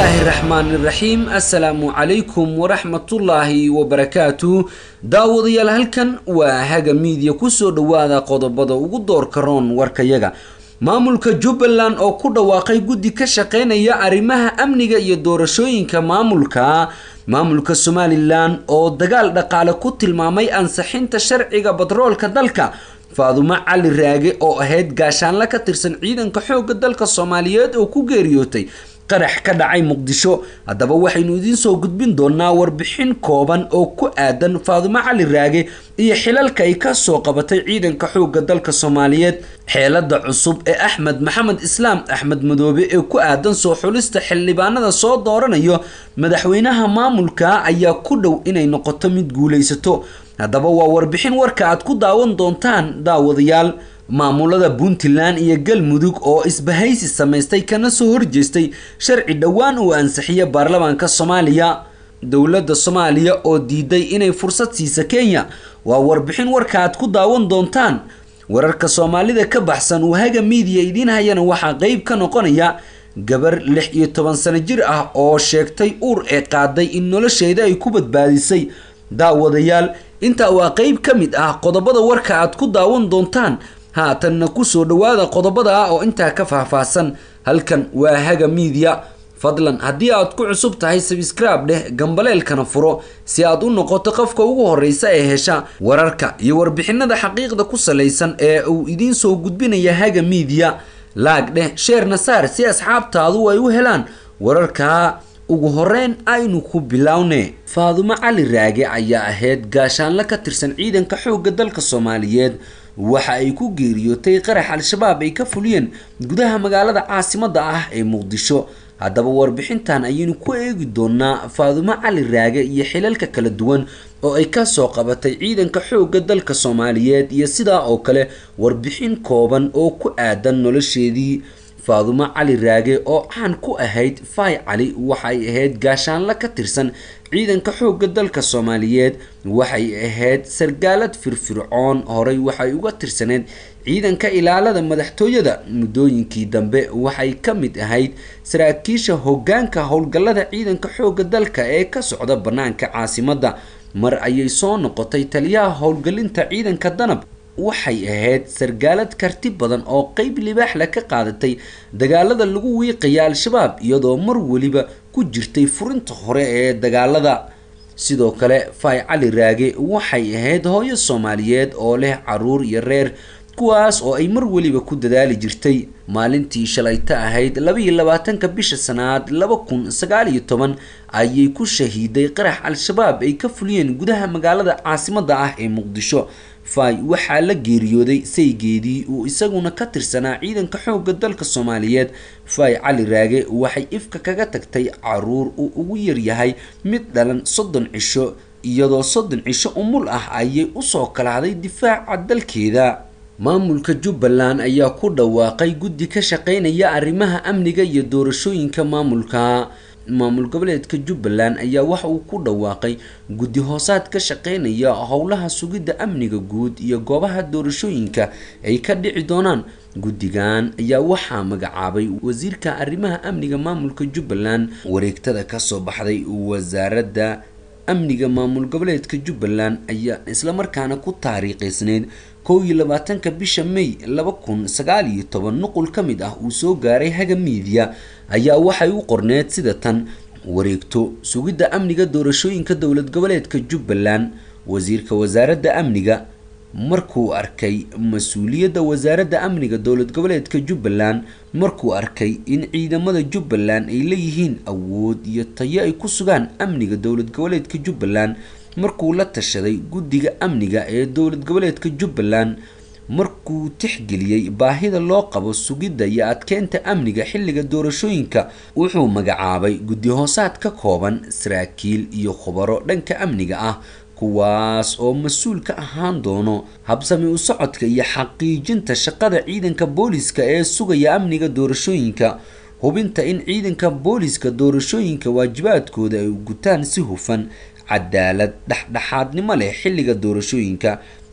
bismillaahi raxmaani raxiim assalaamu calaykum waraxmatullaahi wabarakaatu daawadayaal halkan waa haga miidiya kusoo dhowaada qodobada ugu doorka roon warkayaga maamulka jubbaland oo ku dhawaaqay guddi ka shaqeynaya arrimaha amniga iyo doorashooyinka maamulka maamulka somalilan oo dagaal dhaqaale ku tilmaamay ansixinta sharciga batroolka dalka faadumo cali raage oo ahayd gaashaanle ka tirsan ciidanka xoogga dalka soomaaliyeed oo ku geeriyootay qarax ka dhacay muqdisho haddaba waxaynu idiin soo gudbin doonaa warbixin kooban oo ku aadan faadumo cali raage iyo xilalka ay ka soo qabatay ciidanka xoogga dalka soomaaliyeed xeelada cusub ee axmed maxamed islaam axmed madoobe ee ku aadan soo xulista xildhibaanada soo dooranayo madaxweynaha maamulka ayaa ku dhow inay noqoto mid guulaysato haddaba waa warbixin warka aad ku daawan doontaan daawadayaal maamulada puntland iyo galmudug oo isbahaysi samaystay kana soo horjeestay sharci dhowaan uu ansixiya baarlamaanka soomaaliya dowladda soomaaliya oo diiday inay fursad siisa kenya waa warbixin warka aad ku daawan doontaan wararka soomaalida ka baxsan wahaga miidiya idiin hayana waxaa qeyb ka noqonaya gabar lix iyo toban sano jir ah oo sheegtay uur ee qaaday in nolosheeda ay ku badbaadisay daawadayaal intaa waa qeyb ka mid ah qodobada warka aad ku daawan doontaan haatanna kusoo dhowaada qodobada ah oo intaa ka faahfaahsan halkan waa haga miidiya fadlan haddii aad ku cusub tahay sabscribe dheh gambaleelkana furo si aad u noqoto qofka ugu horeysa ee hesha wararka iyo warbixinada xaqiiqda ku salaysan ee uu idiin soo gudbinaya haga miidiya laag dheh sheerna saar si asxaabtaadu ay u helaan wararka ugu horeyn aynu ku bilowne faadumo cali raage ayaa ahayd gaashaanle ka tirsan ciidanka xoogga dalka soomaaliyeed waxa ay ku geeriyootay qarax al-shabaab ay ka fuliyeen gudaha magaalada caasimadda ah ee muqdisho haddaba warbixintan ayaynu ku eegi doonaa faadumo cali raage iyo xilalka kala duwan oo ay kasoo qabatay ciidanka xoogga dalka soomaaliyeed iyo sidaa oo kale warbixin kooban oo ku aadan nolosheedii faadumo cali raage oo caan ku ahayd fay cali waxay ahayd gaashaanle ka tirsan ciidanka xoogga dalka soomaaliyeed waxay ahayd sargaalad firfircoon horey waxay uga tirsaneyd ciidanka ilaalada madaxtooyada muddooyinkii dambe waxay ka mid ahayd saraakiisha hoggaanka howlgallada ciidanka xoogga dalka ee ka socda bannaanka caasimadda mar ayay soo noqotay taliyaha howlgelinta ciidanka danab waxay ahayd sargaalad karti badan oo qeyb libaaxle ka qaadatay dagaalada lagu wiiqaya al-shabaab iyadoo mar weliba ku jirtay furinta hore ee dagaalada sidoo kale fay cali raage waxay ahayd hooyo soomaaliyeed oo leh caruur iyo reer kuwaas oo ay mar weliba ku dadaali jirtay maalintii shalayto ahayd labaiyo labaatanka bisha sanaad laba kun sagaal iyo toban ayay ku shahiiday qarax al-shabaab ay ka fuliyeen gudaha magaalada caasimadda ah ee muqdisho fay waxaa la geeriyooday saygeedii uu isaguna ka tirsanaa ciidanka xoogga dalka soomaaliyeed fay cali raage waxay ifka kaga tagtay caruur uu ugu yaryahay mid dhalan soddon cisho iyadoo soddon cisho umul ah ayay usoo kalahday difaaca dalkeeda maamulka jubbaland ayaa ku dhawaaqay guddi ka shaqeynaya arrimaha amniga iyo doorashooyinka maamulka maamul goboleedka jubbaland ayaa waxa uu ku dhawaaqay guddi hoosaad ka shaqeynaya howlaha sugidda amniga guud iyo goobaha doorashooyinka ay ka dhici doonaan guddigan ayaa waxaa magacaabay wasiirka arrimaha amniga maamulka jubbaland wareegtada kasoo baxday wasaaradda amniga maamul goboleedka jubbaland ayaa islamarkaana ku taariikheysneyd kow iyo labaatanka bisha may laba kun sagaal iyo toban nuqul ka mid ah uu soo gaaray haga miidiya ayaa waxay u qorneed sida tan wareegto sugidda amniga doorashooyinka dowlad goboleedka jubbaland wasiirka wasaaradda amniga markuu arkay mas-uuliyadda wasaaradda amniga dowlad goboleedka jubbaland markuu arkay in ciidamada jubbaland ay leeyihiin awood iyo tayo ay ku sugaan amniga dowlad goboleedka jubbaland markuu la tashaday guddiga amniga ee dowlad goboleedka jubbaland markuu tixgeliyey baahida loo qabo sugidda iyo adkeynta amniga xilliga doorashooyinka wuxuu magacaabay guddi hoosaad ka kooban saraakiil iyo khubaro dhanka amniga ah kuwaas oo mas-uul ka ahaan doono habsami u socodka iyo xaqiijinta shaqada ciidanka booliska ee sugaya amniga doorashooyinka hubinta in ciidanka booliska doorashooyinka waajibaadkooda ay gutaan si hufan cadaalad dhexdhexaadnimo leh xilliga doorashooyinka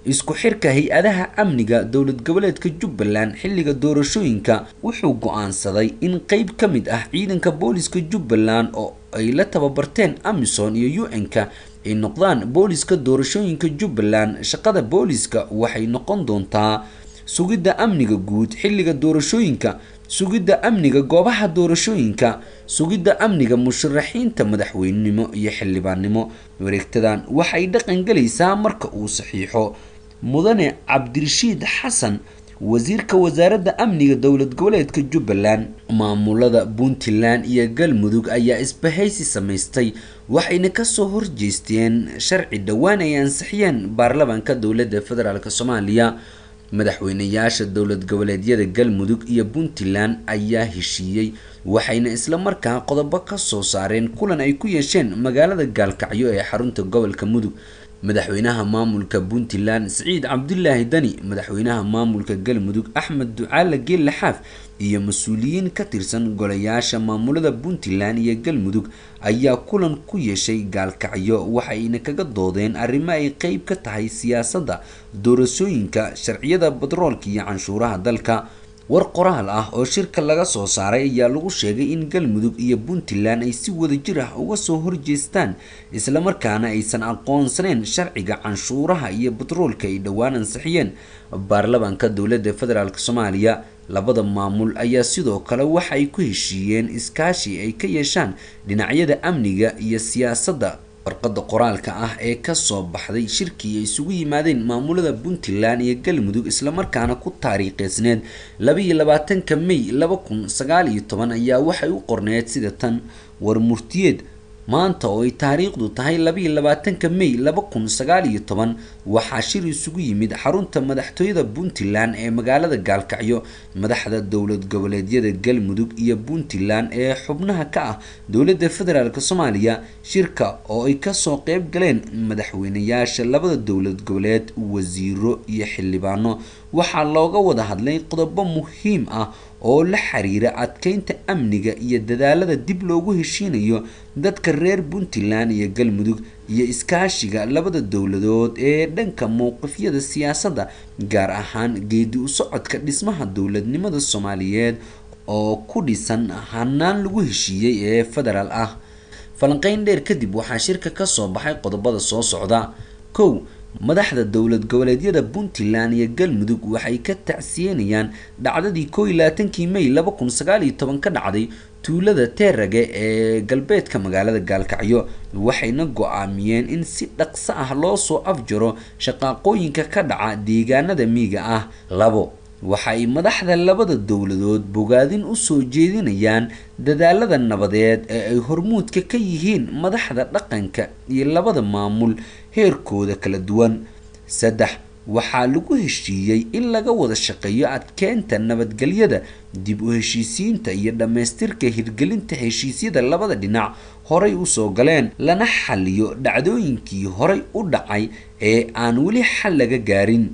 isku xirka hay-adaha amniga dowlad goboleedka jubbaland xilliga doorashooyinka wuxuu go-aansaday in qeyb ka mid ah ciidanka booliska jubbaland oo ay la tababarteen amison iyo u-n-ka ay noqdaan booliska doorashooyinka jubbaland shaqada booliska waxay noqon doontaa sugidda amniga guud xilliga doorashooyinka sugidda amniga goobaha doorashooyinka sugidda amniga musharaxiinta madaxweynenimo iyo xildhibaannimo wareegtadan waxay dhaqan gelaysaa marka uu saxiixo mudane cabdirashiid xasan wasiirka wasaaradda amniga dowlad goboleedka jubbaland maamulada puntland iyo galmudug ayaa isbahaysi samaystay waxayna kasoo horjeesteen sharci dhowaan ay ansixiyeen baarlamaanka dowladda federaalk soomaaliya madaxweynayaasha dowlad goboleedyada galmudug iyo puntland ayaa heshiiyey waxayna islamarkaa qodobo kasoo saareen kulan ay ku yeesheen magaalada gaalkacyo ee xarunta gobolka mudug madaxweynaha maamulka puntland siciid cabdulaahi dani madaxweynaha maamulka galmudug axmed ducaale geelle xaaf iyo mas-uuliyiin ka tirsan golayaasha maamulada puntland iyo galmudug ayaa kulan ku yeeshay gaalkacyo waxayna kaga doodeen arrimo ay qeyb ka tahay siyaasadda doorasooyinka sharciyada batroolka iyo canshuuraha dalka war qoraal ah oo shirka laga soo saaray ayaa lagu sheegay in galmudug iyo puntland ay si wadajir ah uga soo horjeestaan islamarkaana aysan aqoonsaneyn sharciga canshuuraha iyo batroolka ay dhowaan ansixiyeen baarlamaanka dowladda federaalk soomaaliya labada maamul ayaa sidoo kale waxa ay ku heshiiyeen iskaashi ay ka yeeshaan dhinacyada amniga iyo siyaasadda warqada qoraalka ah ee kasoo baxday shirkii ay isugu yimaadeen maamulada puntland iyo galmudug islamarkaana ku taariikheysneed labaiyo labaatanka may laba kun sagaal iyo toban ayaa waxay u qorneed sida tan war murtiyeed maanta oo ay taariikhdu tahay labaiyo labaatanka may laba kun sagaal iyo toban waxaa shir isugu yimid xarunta madaxtooyada puntland ee magaalada gaalkacyo madaxda dowlad goboleedyada galmudug iyo puntland ee xubnaha ka ah dowladda federaalk soomaaliya shirka oo ay kasoo qeyb galeen madaxweynayaasha labada dowlad goboleed wasiiro iyo xildhibaano waxaa looga wada hadlay qodobo muhiim ah oo la xiriira adkeynta amniga iyo dadaalada dib loogu heshiinayo dadka reer puntland iyo galmudug iyo iskaashiga labada dowladood ee dhanka mowqifyada siyaasadda gaar ahaan geedi u socodka dhismaha dowladnimada soomaaliyeed oo ku dhisan hanaan lagu heshiiyey ee federaal ah falanqeyn dheer kadib waxaa shirka kasoo baxay qodobada soo socda kow madaxda dowlad goboleedyada puntland iyo galmudug waxay ka tacsiyenayaan dhacdadii koo iyo labaatankii may laba kun sagaal iyo toban ka dhacday tuulada teerage ee galbeedka magaalada gaalkacyo waxayna go-aamiyeen in si dhaqso ah loo soo afjaro shaqaaqooyinka ka dhaca deegaanada miiga ah labo waxa ay madaxda labada dowladood bogaadin usoo jeedinayaan dadaalada nabadeed ee ay hormuudka ka yihiin madaxda dhaqanka iyo labada maamul heerkooda kala duwan saddex waxaa lagu heshiiyey in laga wada shaqeeyo adkeynta nabadgelyada dib u heshiisiinta iyo dhammaystirka hirgelinta heshiisyada labada dhinac horay usoo galeen lana xaliyo dhacdooyinkii horay u dhacay ee aan weli xal laga gaarin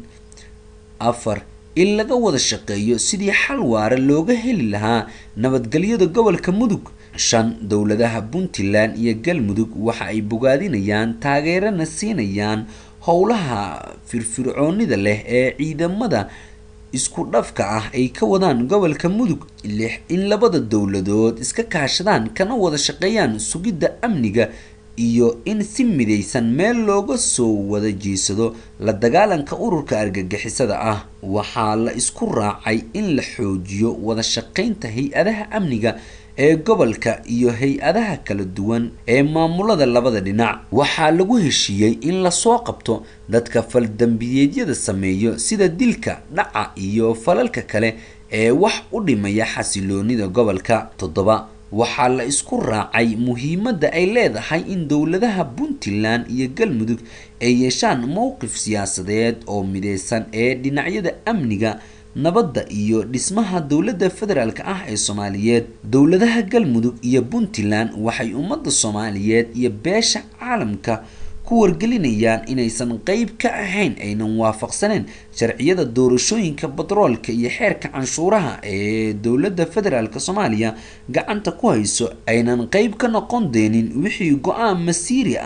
afar in laga wada shaqeeyo sidii xal waara looga heli lahaa nabadgelyada gobolka mudug shan dowladaha puntland iyo galmudug waxa ay bogaadinayaan taageerana siinayaan howlaha firfircoonida leh ee ciidamada isku dhafka ah ay ka wadaan gobolka mudug lix in labada dowladood iska kaashadaan kana wada shaqeeyaan sugidda amniga iyo in si midaysan meel looga soo wada jeesado la dagaalanka ururka argagixisada ah waxaa la isku raacay in la xoojiyo wada shaqeynta hay-adaha amniga ee gobolka iyo hay-adaha kala duwan ee maamulada labada dhinac waxaa lagu heshiiyey in lasoo qabto dadka faldambiyeedyada sameeyo sida dilka dhaca iyo falalka kale ee wax u dhimaya xasiloonida gobolka toddoba waxaa la isku raacay muhiimadda ay leedahay in dowladaha puntland iyo galmudug ay yeeshaan mowqif siyaasadeed oo mideysan ee dhinacyada amniga nabadda iyo dhismaha dowladda federaalk ah ee soomaaliyeed dowladaha galmudug iyo puntland waxay ummadda soomaaliyeed iyo beesha caalamka ku wargelinayaan inaysan qeyb ka ahayn aynan waafaqsaneen sharciyada doorashooyinka batroolka iyo xeerka canshuuraha ee dowladda federaalk soomaaliya gacanta ku hayso aynan qeyb ka noqon deenin wixii go-aan masiiri ah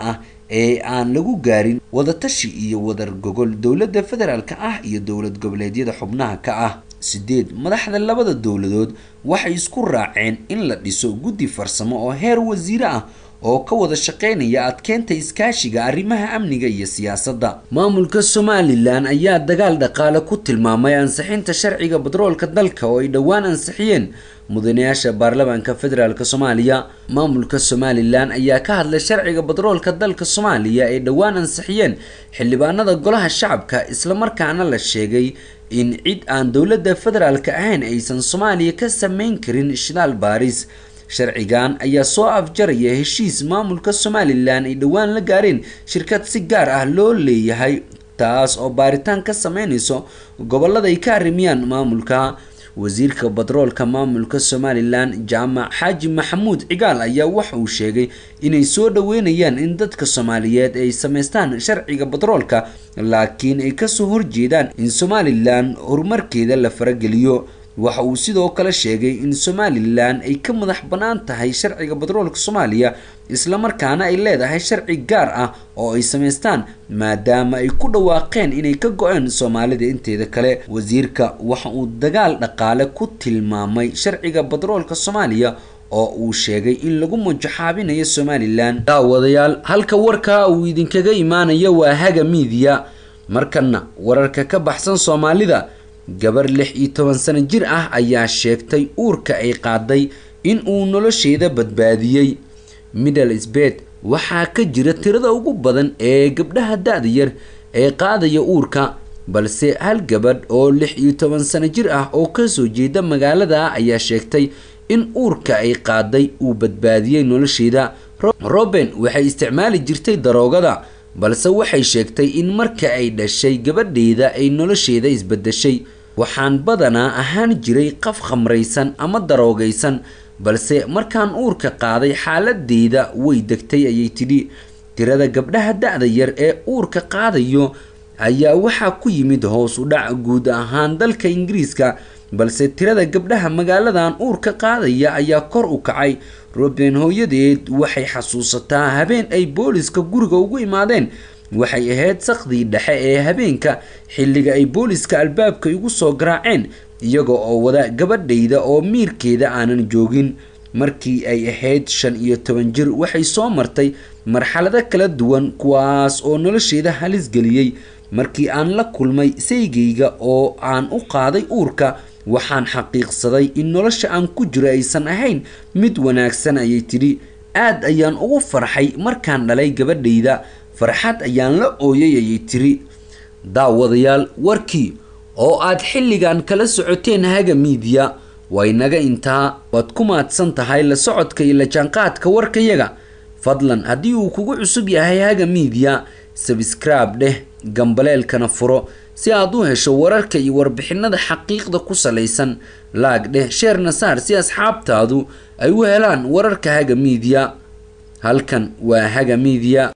ee aan lagu gaarin wadatashi iyo wadar gogol dowladda federaalka ah iyo dowlad goboleedyada xubnaha ka ah sideed madaxda labada dowladood waxay isku raaceen in la dhiso guddi farsamo oo heer wasiire ah oo ka wada shaqeynaya adkeynta iskaashiga arrimaha amniga iyo siyaasadda maamulka somalilan ayaa dagaal dhaqaale ku tilmaamay ansixinta sharciga batroolka dalka oo ay dhowaan ansixiyeen mudanayaasha baarlamaanka federaalk soomaaliya maamulka somalilan ayaa ka hadlay sharciga batroolka dalka soomaaliya ay dhowaan ansixiyeen xildhibaanada golaha shacabka islamarkaana la sheegay in cid aan dowladda federaalk ahayn aysan soomaaliya ka sameyn karin shidaal baaris sharcigan ayaa soo afjaraya heshiis maamulka somalilan ay dhowaan la gaareen shirkad si gaar ah loo leeyahay taas oo baaritaan ka sameynayso gobolada ay ka arrimiyaan maamulka wasiirka batroolka maamulka somalilan jaamac xaaji maxamuud cigaal ayaa waxa uu sheegay inay soo dhaweynayaan in dadka soomaaliyeed ay sameystaan sharciga batroolka laakiin ay kasoo horjeedaan in somalilan horumarkeeda la farageliyo waxa uu sidoo kale sheegay in somalilan ay ka madax bannaan tahay sharciga batroolka soomaaliya islamarkaana ay leedahay sharci gaar ah oo ay samaystaan maadaama ay ku dhawaaqeen inay ka go-een soomaalida inteeda kale wasiirka waxa uu dagaal dhaqaale ku tilmaamay sharciga batroolka soomaaliya oo uu sheegay in lagu majaxaabinayo somalilan daawadayaal halka warkaa uu idinkaga imaanayo waa haga miidiya markana wararka ka baxsan soomaalida gabar lix iyo toban sano jir ah ayaa sheegtay uurka ay qaaday in uu nolosheeda badbaadiyey middle sbed waxaa ka jira tirada ugu badan ee gabdhaha da-da yar ee qaadaya uurka balse hal gabadh oo lix iyo toban sano jir ah oo kasoo jeeda magaalada ayaa sheegtay in uurka ay qaaday uu badbaadiyey nolosheeda roben waxay isticmaali jirtay daroogada balse waxay sheegtay in marka ay dhashay gabadheeda ay nolosheeda isbedeshay waxaan badanaa ahaan jiray qaf khamraysan ama daroogaysan balse markaan uurka qaaday xaaladeeda way degtay ayay tidhi tirada gabdhaha da-da yar ee uurka qaadayo ayaa waxaa ku yimid hoos u dhac guud ahaan dalka ingiriiska balse tirada gabdhaha magaaladan uurka qaadaya ayaa kor u kacay roben hooyadeed waxay xasuusataa habeen ay booliska guriga ugu imaadeen waxay ahayd sakdii dhexe ee habeenka xilliga ay booliska albaabka igu soo garaaceen iyaga oo wada gabadhayda oo miirkeeda aanan joogin markii ay ahayd shan iyo toban jir waxay soo martay marxalado kala duwan kuwaas oo nolosheeda halis geliyey markii aan la kulmay saygayga oo aan u qaaday uurka waxaan xaqiiqsaday in nolosha aan ku jiro aysan ahayn mid wanaagsan ayay tidhi aad ayaan ugu farxay markaan dhalay gabadhayda farxad ayaan la ooyay ayay tiri daawadayaal warkii oo aad xilligan kala socoteen haga miidiya waa inaga intaa waad ku maadsan tahay la socodka iyo la jaanqaadka warkayaga fadlan haddii uu kugu cusub yahay haga miidiya sabskraib dheh gambaleelkana furo si aad u hesho wararka iyo warbixinada xaqiiqda ku salaysan laag dheh sheerna saar si asxaabtaadu ay u helaan wararka haga miidiya halkan waa haga miidiya